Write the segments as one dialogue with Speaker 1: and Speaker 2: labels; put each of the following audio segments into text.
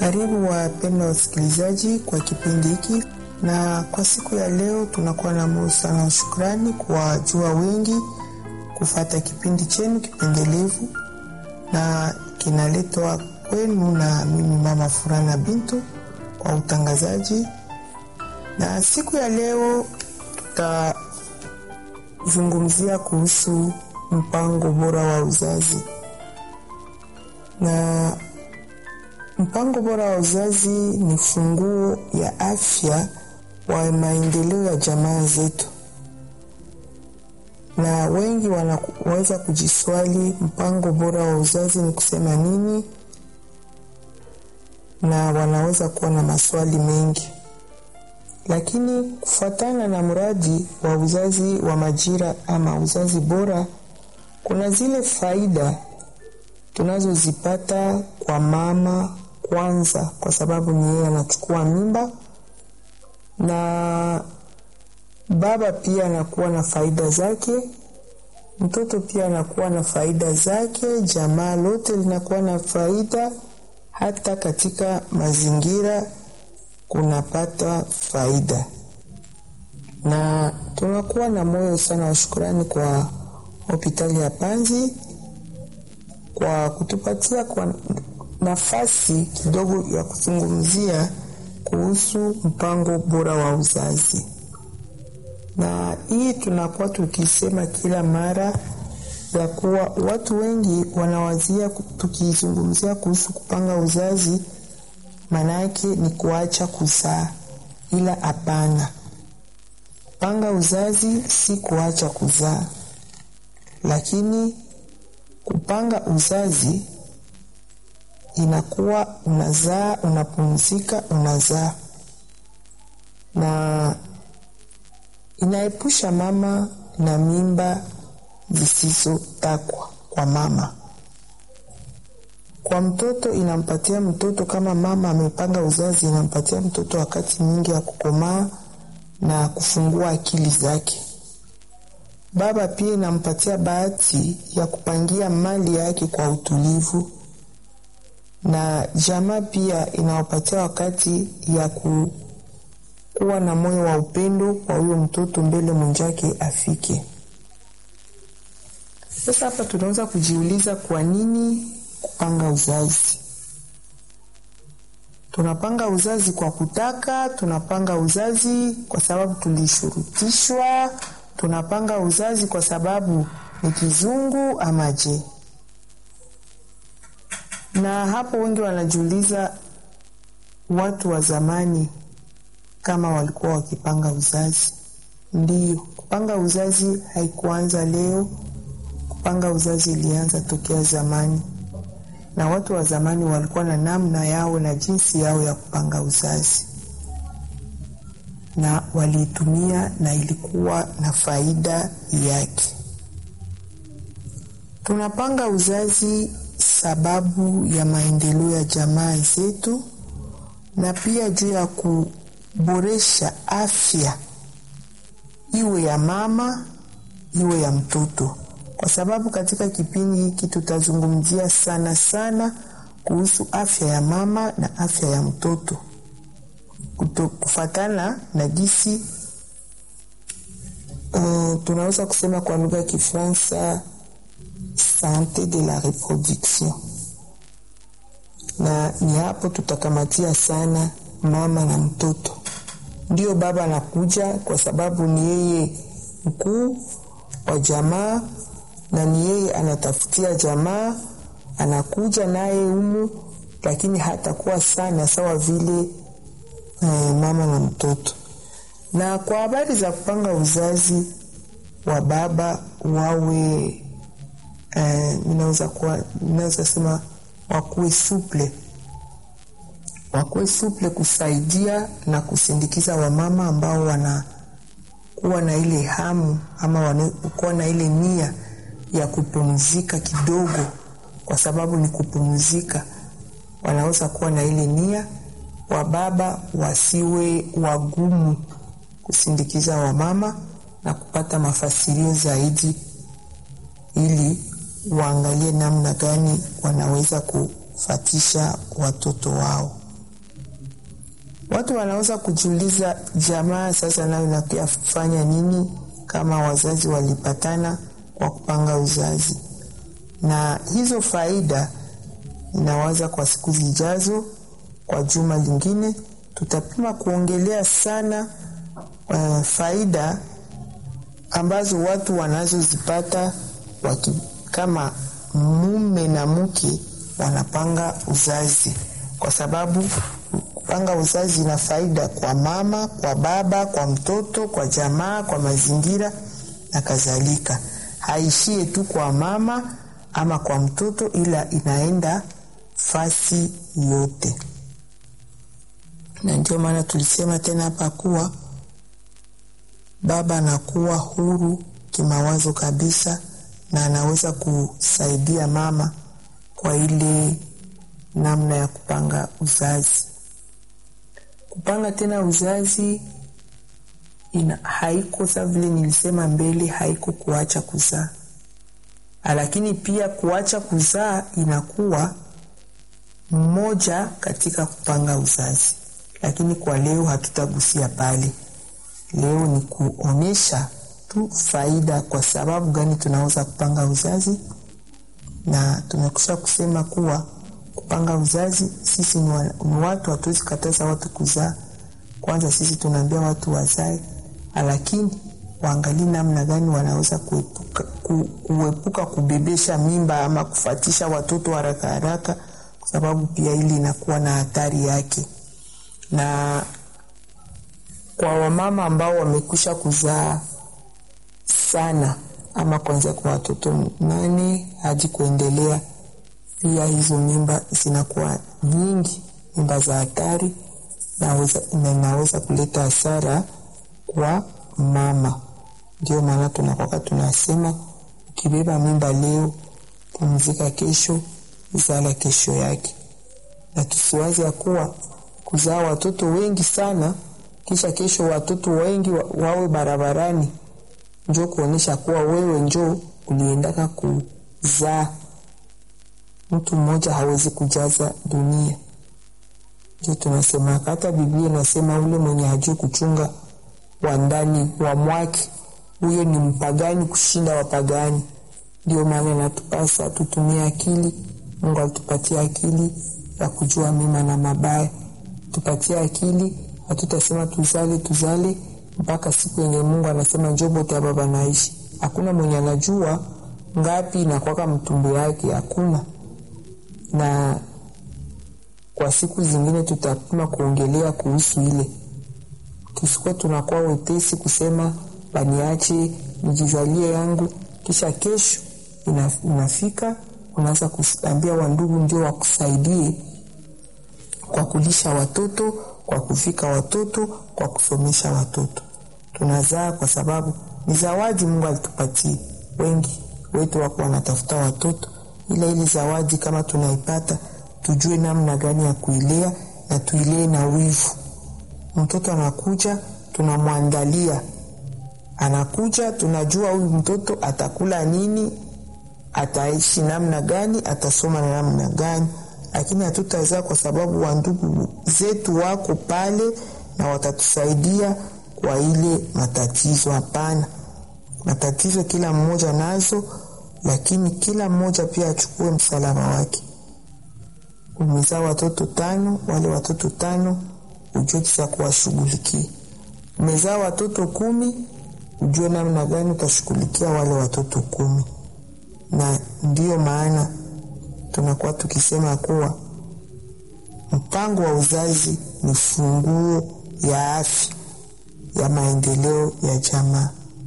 Speaker 1: Karibu wapendwa wasikilizaji kwa kipindi hiki, na kwa siku ya leo tunakuwa na moyo sana wa shukrani kwa jua wengi kufata kipindi chenu kipendelevu na kinaletwa kwenu na mimi mama Furana Bintu kwa utangazaji. Na siku ya leo tutazungumzia kuhusu mpango bora wa uzazi na mpango bora wa uzazi ni funguo ya afya wa maendeleo ya jamaa zetu, na wengi wanaweza kujiswali mpango bora wa uzazi ni kusema nini, na wanaweza kuwa na maswali mengi, lakini kufuatana na mradi wa uzazi wa majira ama uzazi bora, kuna zile faida tunazozipata kwa mama kwanza, kwa sababu ni yeye anachukua mimba, na baba pia anakuwa na faida zake, mtoto pia anakuwa na faida zake, jamaa lote linakuwa na faida, hata katika mazingira kunapata faida, na tunakuwa na moyo sana wa shukurani kwa hospitali ya Panzi kwa kutupatia kwa nafasi kidogo ya kuzungumzia kuhusu mpango bora wa uzazi, na hii tunakuwa tukisema kila mara ya kuwa watu wengi wanawazia tukizungumzia kuhusu kupanga uzazi, maana yake ni kuacha kuzaa, ila hapana. Kupanga uzazi si kuacha kuzaa, lakini kupanga uzazi inakuwa unazaa, unapumzika, unazaa, na inaepusha mama na mimba zisizotakwa kwa mama. Kwa mtoto inampatia mtoto, kama mama amepanga uzazi, inampatia mtoto wakati mwingi ya kukomaa na kufungua akili zake. Baba pia inampatia bahati ya kupangia mali yake kwa utulivu, na jamaa pia inawapatia wakati ya ku, kuwa na moyo wa upendo kwa huyo mtoto mbele mwenzake afike. Sasa hapa tunaweza kujiuliza kwa nini kupanga uzazi? Tunapanga uzazi kwa kutaka, tunapanga uzazi kwa sababu tulishurutishwa tunapanga uzazi kwa sababu ni kizungu ama je? Na hapo wengi wanajiuliza, watu wa zamani kama walikuwa wakipanga uzazi. Ndiyo, kupanga uzazi haikuanza leo. Kupanga uzazi ilianza tokea zamani, na watu wa zamani walikuwa na namna yao na jinsi yao ya kupanga uzazi na waliitumia na ilikuwa na faida yake. Tunapanga uzazi sababu ya maendeleo ya jamaa zetu na pia juu ya kuboresha afya iwe ya mama iwe ya mtoto, kwa sababu katika kipindi hiki tutazungumzia sana sana kuhusu afya ya mama na afya ya mtoto kufatana na gisi uh, tunaweza kusema kwa lugha ya Kifaransa sante de la reproduction, na ni hapo tutakamatia sana mama na mtoto. Ndio baba anakuja kwa sababu ni yeye mkuu wa jamaa na ni yeye anatafutia jamaa, anakuja naye humu, lakini hatakuwa sana sawa vile Eh, mama na mtoto. Na kwa habari za kupanga uzazi wa baba wawe eh, ninaweza kuwa ninaweza sema wakuwe suple, wakuwe suple kusaidia na kusindikiza wamama ambao wanakuwa na ile hamu ama wanakuwa na ile nia ya kupumzika kidogo, kwa sababu ni kupumzika, wanaweza kuwa na ile nia wababa wasiwe wagumu kusindikiza wamama na kupata mafasirio zaidi, ili waangalie namna gani wanaweza kufatisha watoto wao. Watu wanaweza kujiuliza, jamaa sasa nayo inafanya nini kama wazazi walipatana kwa kupanga uzazi? Na hizo faida inawaza kwa siku zijazo, kwa juma lingine tutapima kuongelea sana uh, faida ambazo watu wanazozipata waki, kama mume na mke wanapanga uzazi, kwa sababu kupanga uzazi ina faida kwa mama, kwa baba, kwa mtoto, kwa jamaa, kwa mazingira na kadhalika. Haishie tu kwa mama ama kwa mtoto, ila inaenda fasi yote, na ndio maana tulisema tena hapa kuwa baba anakuwa huru kimawazo kabisa, na anaweza kusaidia mama kwa ile namna ya kupanga uzazi. Kupanga tena uzazi ina haiko sa vile nilisema mbele, haiko kuacha kuzaa, lakini pia kuacha kuzaa inakuwa mmoja katika kupanga uzazi, lakini kwa leo hatutagusia pale. Leo ni kuonyesha tu faida, kwa sababu gani tunaweza kupanga uzazi, na tumekusha kusema kuwa kupanga uzazi, sisi ni, wa, ni watu, hatuwezi kataza watu kuzaa. Kwanza sisi tunaambia watu wazae, lakini waangalie namna gani wanaweza kuepuka, ku, kuepuka kubebesha mimba ama kufatisha watoto haraka haraka, kwa sababu pia hili inakuwa na hatari yake na kwa wamama ambao wamekwisha kuzaa sana ama kuanzia kwa watoto nane hadi kuendelea, pia hizo mimba zinakuwa nyingi, mimba za hatari, na inaweza kuleta hasara kwa mama. Ndio maana tunakwaka tunasema ukibeba mimba leo, pumzika kesho, zala kesho yake, na tusiwazi ya kuwa kuzaa watoto wengi sana kisha kesho watoto wengi wa, wawe barabarani, njo kuonyesha kuwa wewe njo uliendaka kuzaa. Mtu mmoja hawezi kujaza dunia. Njo tunasema hata Biblia inasema ule mwenye hajui kuchunga wa ndani wa mwake, huyo ni mpagani kushinda wapagani. Ndio maana natupasa tutumie akili. Mungu alitupatia akili ya kujua mema na mabaya, tupatie akili hatutasema tuzale tuzale mpaka siku yenye Mungu anasema njobote ya baba naishi. Hakuna mwenye anajua ngapi inakwaka mtumbo yake, hakuna. Na kwa siku zingine tutapima kuongelea kuhusu ile, tusikuwa tunakuwa wepesi kusema baniache nijizalie yangu, kisha kesho inafika unaanza kuambia wandugu ndio wakusaidie kwa kulisha watoto kwa kufika watoto, kwa kusomesha watoto. Tunazaa kwa sababu ni zawadi Mungu alitupatia. Wengi wetu wako wanatafuta watoto, ila ili zawadi kama tunaipata, tujue namna gani ya kuilea na tuilee na wivu. Mtoto anakuja, tunamwandalia, anakuja, tunajua huyu mtoto atakula nini, ataishi namna gani, atasoma na namna gani lakini hatutazaa kwa sababu wandugu zetu wako pale na watatusaidia kwa ile matatizo. Hapana, matatizo kila mmoja nazo, lakini kila mmoja pia achukue msalaba wake. Umezaa watoto tano, wale watoto tano ujue kisa kuwashughulikia. Umezaa watoto kumi, ujue namna gani utashughulikia wale watoto kumi, na ndiyo maana tunakuwa tukisema kuwa mpango wa uzazi ni funguo ya afya ya maendeleo ya jamaa.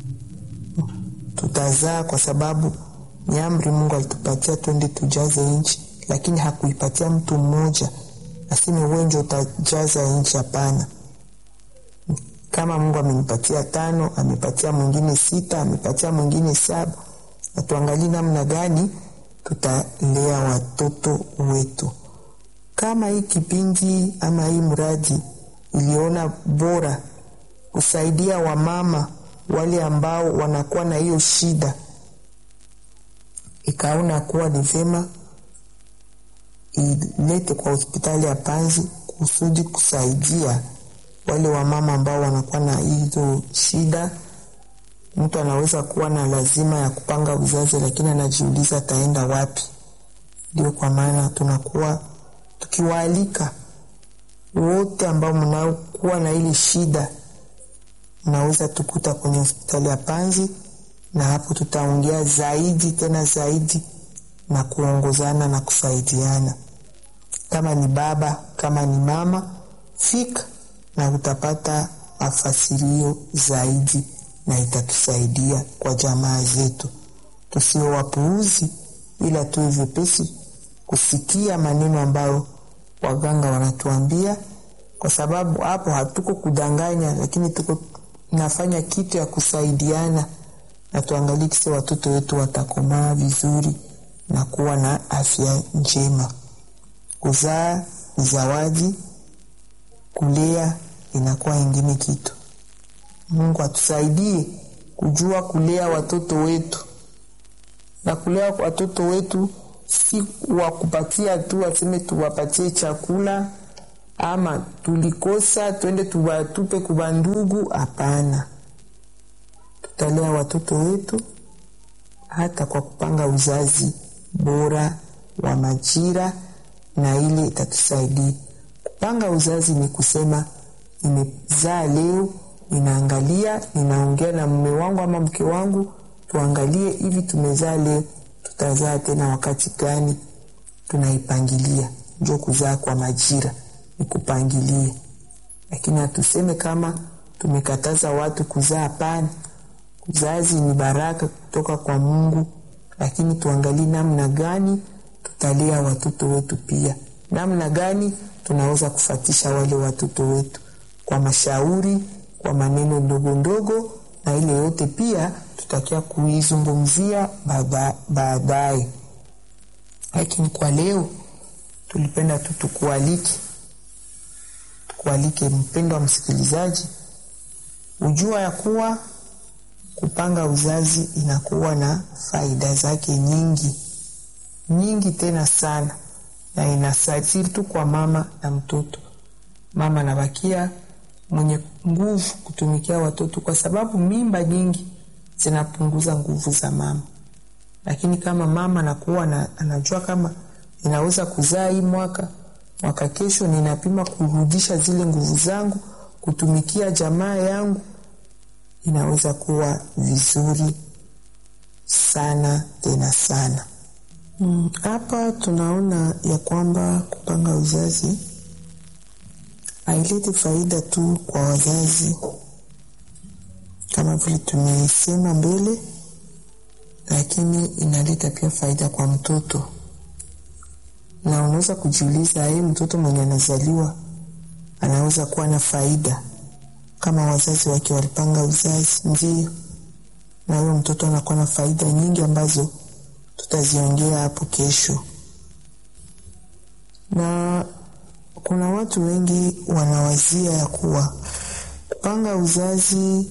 Speaker 1: Tutazaa kwa sababu ni amri Mungu alitupatia, twende tujaze nchi, lakini hakuipatia mtu mmoja aseme wewe ndio utajaza nchi. Hapana. Kama Mungu amenipatia tano, amepatia mwingine sita, amepatia mwingine saba, na tuangalie namna gani tutalea watoto wetu. Kama hii kipindi ama hii mradi iliona bora kusaidia wamama wale ambao wanakuwa na hiyo shida, ikaona kuwa ni vema ilete kwa hospitali ya Panzi kusudi kusaidia wale wamama ambao wanakuwa na hizo shida. Mtu anaweza kuwa na lazima ya kupanga uzazi, lakini anajiuliza ataenda wapi. Ndio kwa maana tunakuwa tukiwaalika wote ambao mnaokuwa na ile shida, mnaweza tukuta kwenye hospitali ya Panzi, na hapo tutaongea zaidi tena zaidi na kuongozana na kusaidiana. Kama ni baba, kama ni mama, fika na utapata mafasirio zaidi, na itatusaidia kwa jamaa zetu. Tusio wapuuzi, ila tuwe vyepesi kusikia maneno ambayo waganga wanatuambia, kwa sababu hapo hatuko kudanganya, lakini tuko nafanya kitu ya kusaidiana, na tuangalie kisi watoto wetu watakomaa vizuri na kuwa na afya njema. Kuzaa ni zawadi, kulea inakuwa ingine kitu. Mungu atusaidie kujua kulea watoto wetu, na kulea watoto wetu si wa kupatia tu waseme tuwapatie chakula ama tulikosa twende tuwatupe kuba ndugu. Hapana, tutalea watoto wetu hata kwa kupanga uzazi bora wa majira, na ile itatusaidia kupanga uzazi. Ni kusema nimezaa leo, ninaangalia, ninaongea na mume wangu ama mke wangu, tuangalie hivi, tumezaa leo, tutazaa tena wakati gani? Tunaipangilia. Njo kuzaa kwa majira ni kupangilia, lakini hatuseme kama tumekataza watu kuzaa. Hapana, uzazi ni baraka kutoka kwa Mungu, lakini tuangalie namna gani tutalea watoto wetu, pia namna gani tunaweza kufatisha wale watoto wetu kwa mashauri, kwa maneno ndogo ndogo, na ile yote pia tutakia kuizungumzia baadaye. Lakini kwa leo tulipenda tu tukualike, tukualike mpendo wa msikilizaji, ujua ya kuwa kupanga uzazi inakuwa na faida zake nyingi nyingi tena sana, na inasaidia tu kwa mama na mtoto. Mama anabakia mwenye nguvu kutumikia watoto, kwa sababu mimba nyingi zinapunguza nguvu za mama. Lakini kama mama anakuwa na, anajua kama ninaweza kuzaa hii mwaka mwaka kesho, ninapima kurudisha zile nguvu zangu kutumikia jamaa yangu, inaweza kuwa vizuri sana tena sana. Hapa hmm, tunaona ya kwamba kupanga uzazi haileti faida tu kwa wazazi kama vile tumesema mbele, lakini inaleta pia faida kwa mtoto. Na unaweza kujiuliza, hii mtoto mwenye anazaliwa anaweza kuwa na faida kama wazazi wake walipanga uzazi? Ndio, na huyo mtoto anakuwa na faida nyingi ambazo tutaziongea hapo kesho. Na kuna watu wengi wanawazia ya kuwa kupanga uzazi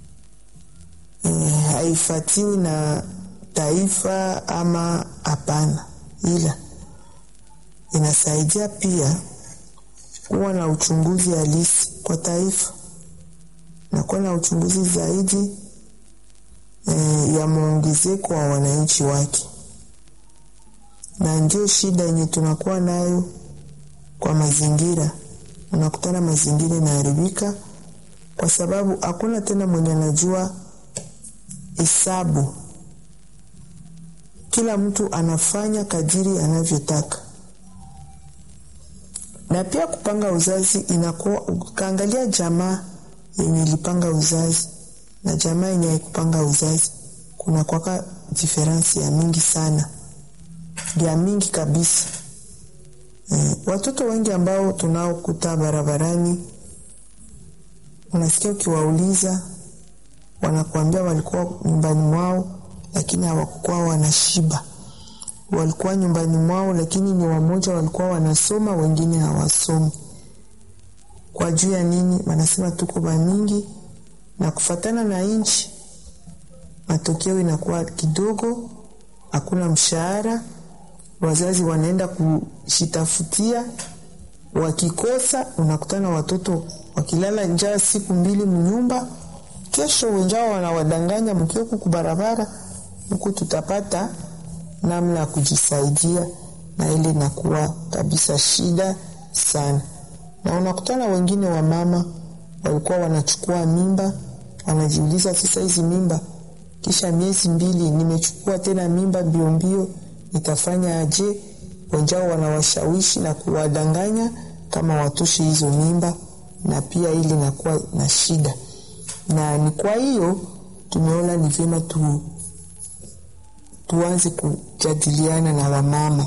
Speaker 1: e, haifatiwi na taifa ama hapana, ila inasaidia pia kuwa na uchunguzi halisi kwa taifa na kuwa na uchunguzi zaidi e, ya maongezeko wa wananchi wake, na ndio shida yenye tunakuwa nayo kwa mazingira. Unakutana mazingira inaharibika kwa sababu hakuna tena mwenye anajua hesabu. Kila mtu anafanya kadiri anavyotaka, na pia kupanga uzazi inakuwa ukaangalia jamaa yenye ilipanga uzazi na jamaa yenye haikupanga uzazi, kuna kwaka diferensi ya mingi sana, ya mingi kabisa. E, watoto wengi ambao tunaokuta barabarani, unasikia ukiwauliza, wanakuambia walikuwa nyumbani mwao, lakini hawakukuwa wanashiba. Walikuwa nyumbani mwao, lakini ni wamoja walikuwa wanasoma, wengine hawasomi. Kwa juu ya nini? Wanasema tuko bamingi na kufatana na nchi, matokeo inakuwa kidogo, hakuna mshahara, wazazi wanaenda kushitafutia wakikosa unakutana watoto wakilala njaa siku mbili mnyumba, kesho wenjao wanawadanganya mkiwa huku barabara huku, tutapata namna ya kujisaidia, na ile inakuwa kabisa shida sana. Na unakutana wengine wa mama walikuwa wanachukua mimba, wanajiuliza sasa, hizi mimba kisha miezi mbili nimechukua tena mimba mbio mbio, nitafanya aje? Wenjao wanawashawishi na kuwadanganya kama watoshe hizo mimba, na pia ili inakuwa na shida. Na ni kwa hiyo tumeona ni vyema tu, tuanze kujadiliana na wamama,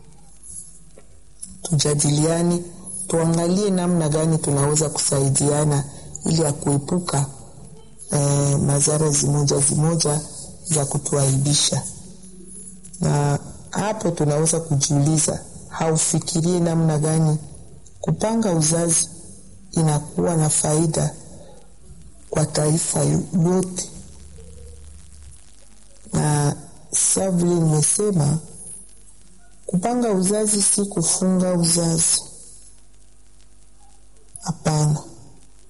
Speaker 1: tujadiliane, tuangalie namna gani tunaweza kusaidiana ili ya kuepuka eh, madhara zimoja zimoja za kutuaibisha. Na hapo tunaweza kujiuliza, haufikirie namna gani kupanga uzazi inakuwa na faida kwa taifa lote, na sa vile nimesema, kupanga uzazi si kufunga uzazi. Hapana,